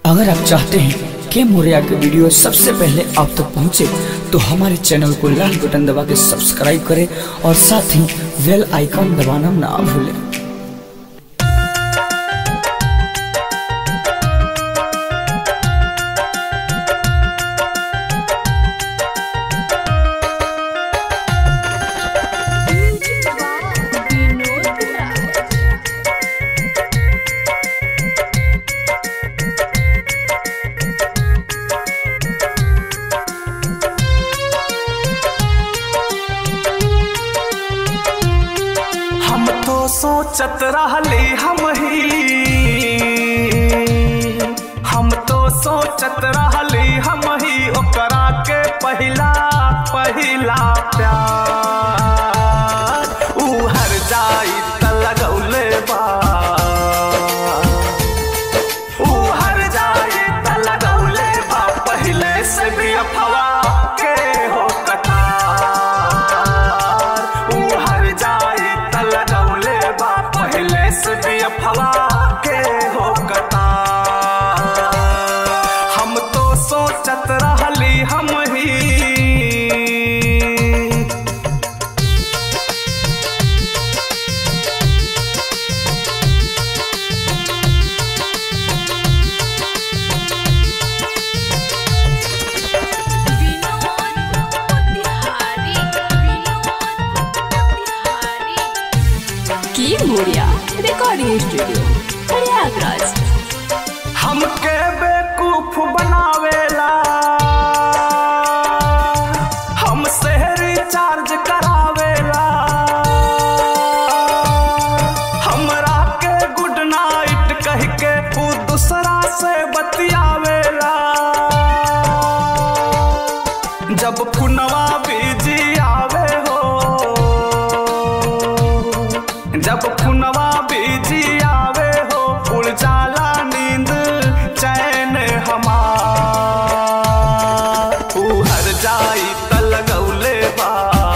अगर आप चाहते हैं कि मोरिया के वीडियो सबसे पहले आप तक पहुंचे तो हमारे चैनल को लाल बटन दबा के सब्सक्राइब करें और साथ ही बेल आइकॉन दबाना ना भूलें हम तो सोचत रहली हम ही हम तो सोचत रहली हम ही ओकरा के पहिला पहिला प्यार ऊ हर जाई त लगौले बा ऊ हर जाई त लगौले बा पहिले से भी अफवा के हो कतार ऊ हर जाई त लगौले बा पहिले से भी अफवा के हो कतार हम तो सोचत रहली हम ही की मोरिया रिकॉर्डिंग स्टूडियो प्रयागराज हमके बेकूफ बनावेला हमसे रिचार्ज करावेला हमरा के गुड नाइट कह के ऊ दूसरा से बतियावेला जब पुनवा बिजी आवे हो जब पुनवा बिजी आवे हो उड़ जाला नींद चैन हमार ऊ हर जाई त लगौले बा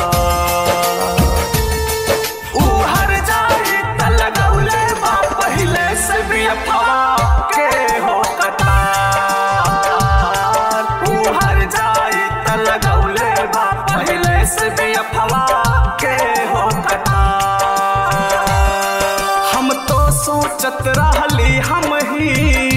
ऊ हर जाई त लगौले बा पहिले से भी अफवा के हो कतार ऊ हर जाई त लगौले बा पहिले से भी अफवा के हो कतार हम तो सोचत रहली हम ही